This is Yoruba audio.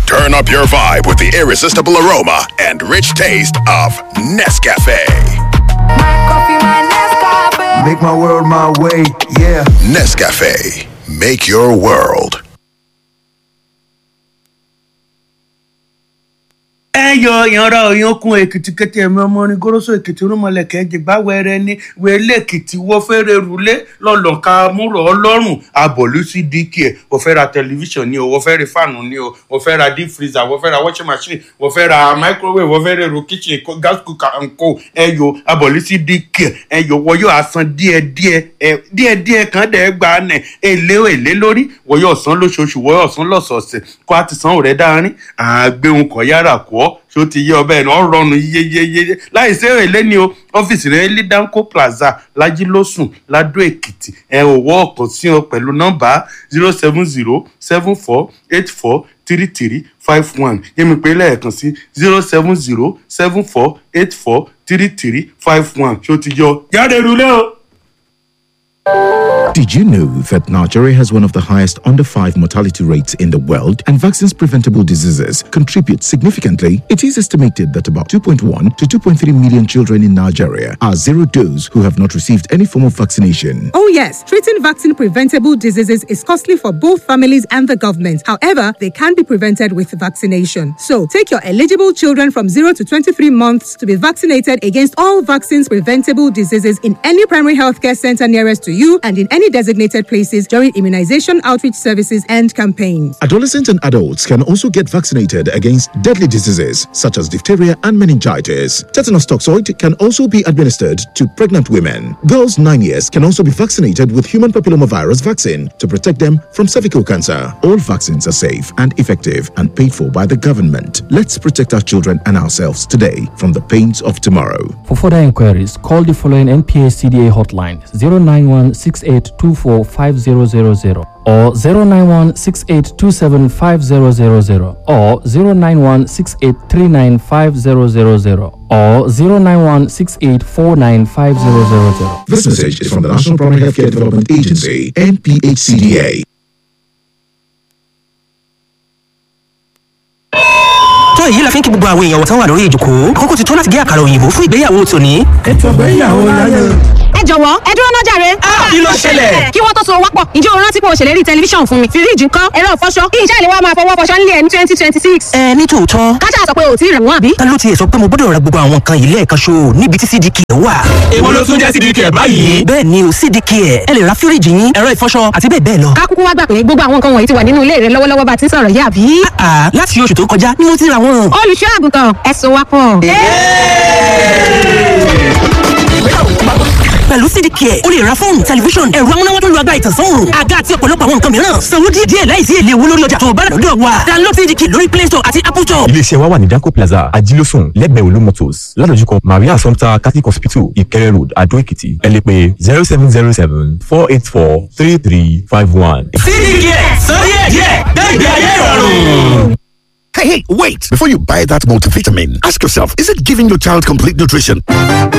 Turn up your vibe with the irresistible aroma and rich taste of Nescafe. Make my world my way, yeah. Nescafe. Make your world. ẹyọ ìyanra òyankun èkìtì kété ẹmí ọmọ orin goroso èkìtì rúmọlẹkẹ jìgbà wẹrẹ ní wẹlé èkìtì wọ́n fẹ́rẹ̀ rúlé lọ́lọ́ka múrò ọlọ́run abọ̀lú sí dk ẹ̀ wọ́n fẹ́ ra tẹlifíṣàn ni o wọ́n fẹ́ ra fáànù ni o wọ́n fẹ́ ra deep freezer wọ́n fẹ́ ra washing machine wọ́n fẹ́ ra microwave wọ́n fẹ́ ra èrò kitchen co- gas cooker and co ẹyọ abọ̀lú sí dk ẹyọ wọ́n yóò san díẹ̀díẹ̀ ẹ díẹ̀díẹ̀ kan dẹ̀ gbà nẹ̀ èlé èlé lórí wọ́n yóò san lóṣooṣù wọ́n yóò san lọ́sọ̀ọ̀sẹ̀ kó a ti san òrẹ́ dáárín àgbéhùn kọ̀ yára kọ́ ṣó ti yé ọbẹ̀ náà rọrùn yéyéyé láì sí èlé ni o ọ́fíìsì rẹ̀ ní danco plaza lajilósùn ladó èkìtì ẹ ò wọ́ ọ̀kan sí ọ pẹ̀lú nọ́mbà zero seven zero seven four eight four three three five one yẹ́mi pé lẹ́ẹ̀kan sí zero seven zero seven four eight four three three five one ṣó ti yọ jáde rúlé o. Did you know that Nigeria has one of the highest under 5 mortality rates in the world and vaccines preventable diseases contribute significantly? It is estimated that about 2.1 to 2.3 million children in Nigeria are zero dose who have not received any form of vaccination. Oh, yes, treating vaccine preventable diseases is costly for both families and the government. However, they can be prevented with vaccination. So, take your eligible children from 0 to 23 months to be vaccinated against all vaccines preventable diseases in any primary healthcare center nearest to you and in any designated places during immunization outreach services and campaigns. Adolescents and adults can also get vaccinated against deadly diseases such as diphtheria and meningitis. Tetanus toxoid can also be administered to pregnant women. Girls 9 years can also be vaccinated with human papillomavirus vaccine to protect them from cervical cancer. All vaccines are safe and effective and paid for by the government. Let's protect our children and ourselves today from the pains of tomorrow. For further inquiries, call the following NPA CDA hotline 091 6824 5000 or 091 6827 5000 or 091 6839 5000 or 091 6849 5000. This message is from the National Primary Healthcare Development Agency, NPHCDA. tó èyí la fi ń kí gbogbo àwọn èèyàn wọ̀tán wà lórí ìjòkó kókó ti tó láti gé àkàrà òyìnbó fún ìgbéyàwó tòní. Ètò ìgbéyàwó láyé. ẹ jọ̀wọ́ ẹ dúró náà jàre. kí ló ṣẹlẹ̀? kí wọ́n tó so wápọ̀ ǹjẹ́ o rántí pé o ṣèlérí tẹlifíṣàn fún mi fíríjì ńkọ́ ẹ̀rọ ìfọṣọ kí iṣẹ́ ìléwọ́ máa fọwọ́ fọṣọ nílé ẹ̀ ní twenty twenty six. ẹ ní tòótọ́ kájà sọ pé o ò tí ì rẹ̀ wọ́n àbí. ta ló tiẹ̀ sọ pé mo gbọ́dọ̀ ra gbogbo àwọn nǹkan yìí lẹ́ẹ̀kan ṣo níbi tí cdk wà. èwo ló tún jẹ́ cdk báyìí. bẹ́ẹ̀ ni o cdk ẹ̀ ẹ lè ra fíríjì yín ẹ̀rọ ìfọṣọ àti bẹ́ẹ̀ bẹ́ẹ̀ lọ. ká kúkú wá gbà pé gbogbo àwọn nǹkan wọ̀nyí ti wà nínú ilé rẹ lọ́wọ́lọ́wọ́ bá ti ń sọ̀rọ̀ yìí àbí. àà láti oṣù tó kọjá ni mo ti ra wọn. olùṣọ́ àgùntàn ẹ so wápọ̀. pẹ̀lú cdk ẹ̀ o lè ra fóònù tẹlifíṣọ̀n ẹ̀rọ amúnáwá tó lu agbára ìtànsán àga àti ọ̀pọ̀lọpọ̀ àwọn nǹkan mìíràn sanwó díẹ̀ díẹ̀ láìsí èlé owó lórí ọjà tó o bá rà lọ́dọ̀ wa download cdk lórí play store àti apple store. iléeṣẹ́ wa wà ní danco plaza ajílósùn lẹ́gbẹ̀ẹ́ olú motors ládojúkọ maria assumpta catholic hospital ìkẹrẹ road adó èkìtì ẹ lè pè zero seven zero seven four eight four three three five one. cdk sọ díẹ̀ díẹ̀ gbẹ̀gbẹ̀ ayé ìrọ̀rùn. Hey, hey, wait! Before you buy that multivitamin, ask yourself is it giving your child complete nutrition?